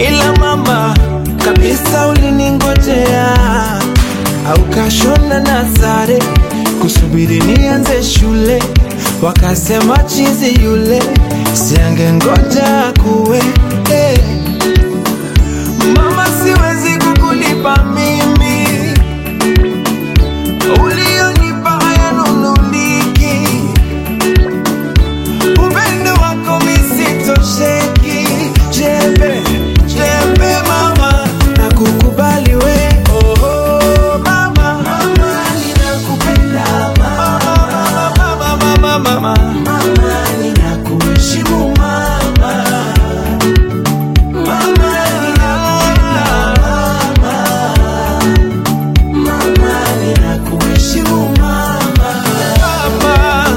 ila mama kabisa uliningojea au kashona na sare kusubiri nianze shule, wakasema chizi yule siange ngoja kuwe eh. Mama, siwezi kukulipa mimi ulionipa hayanunuliki, upendo wako misitosheki. Jembe jembe mama, na kukubali we oh, oh, mama, mama ninakupenda mama, mama, mama, mama, mama ninakuheshimu mama, mama ninakupenda Mama, ninakuheshimu mama. Mama.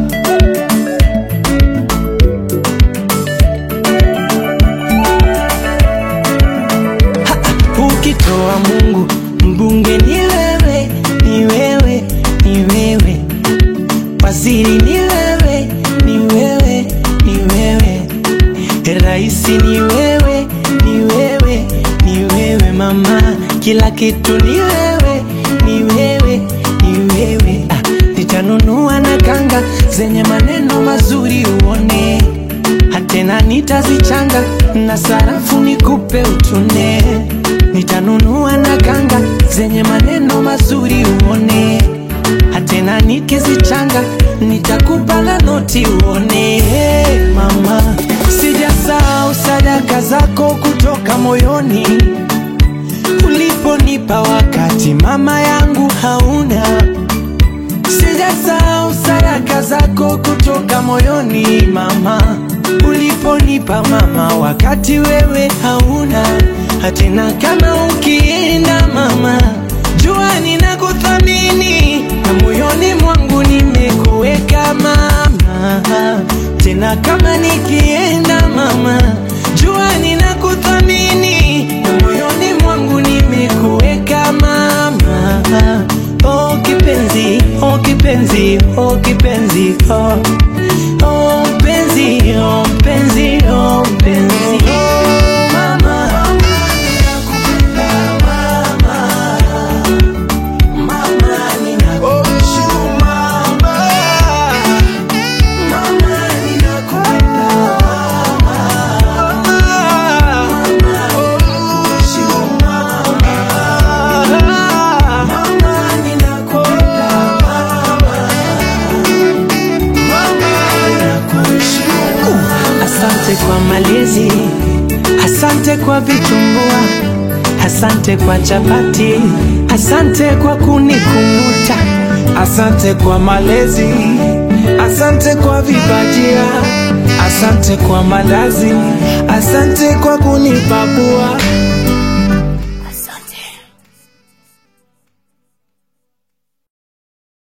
Ha, Ukitoa Mungu mbunge ni wewe, ni wewe, ni wewe, waziri ni wewe, ni wewe, ni wewe, raisi ni wewe, ni wewe, ni wewe mama, kila kitu ni wewe, ni wewe, ni wewe. Ah, nitanunua na kanga zenye maneno mazuri uone, hatena nitazichanga na sarafu nikupe utune. Nitanunua na kanga zenye maneno mazuri uone, hatena nikizichanga nitakupa na noti uone. Hey, mama, sijasahau sadaka zako kutoka moyoni uliponipa wakati mama yangu hauna. Sijasahau sadaka zako kutoka moyoni mama, uliponipa mama wakati wewe hauna. Hatena kama ukienda mama, jua ninakuthamini na moyoni mwangu nimekuweka mama. Tena kama nikienda mama, jua ninakuthamini na moyoni mwangu nimekuweka mama. Oh kipenzi, oh kipenzi, oh kipenzi, oh oh mpenzi, oh mpenzi, oh mpenzi, oh mama. Mama, ninakuheshimu mama. Mama, ninakupenda mama. Mama, ninakuheshimu mama. Mama, ninakupenda mama. Mama, ninakuheshimu. Asante kwa malezi, asante kwa vitumbua, asante kwa chapati, asante kwa kunikumbuta, asante kwa malezi, asante kwa vibajia, asante kwa malazi, asante kwa kunipapua.